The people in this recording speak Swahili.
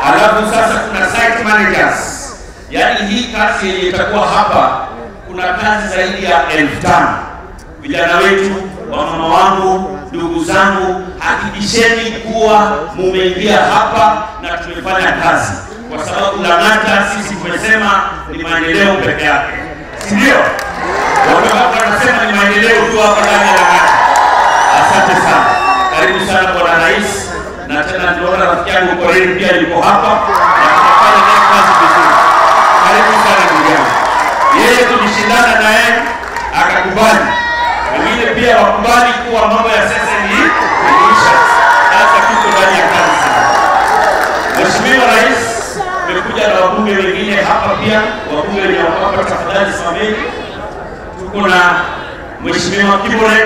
Alafu sasa kuna site managers, yaani hii kazi yenye itakuwa hapa, kuna kazi zaidi ya elfu tano. Vijana wetu, wamama wangu, ndugu zangu, hakikisheni kuwa mumeingia hapa na tumefanya kazi, kwa sababu Lang'ata sisi tumesema ni maendeleo peke yake, si ndio? Watu wanasema ni maendeleo tu hapa ndani ya Lang'ata. Asante sana, karibu sana bwana rais, na tena nimeona rafiki yangu Korir pia yuko hapa na tutafanya naye kazi vizuri. Karibu sana ndugu yangu. Yeye tulishindana naye akakubali, wengine pia wakubali kuwa mambo ya sasa ni imeisha, sasa tuko ndani ya kazi sana. Mheshimiwa Rais, tumekuja na wabunge wengine hapa pia, wabunge wenye wako hapa, tafadhali simameni. Tuko na Mheshimiwa Kibore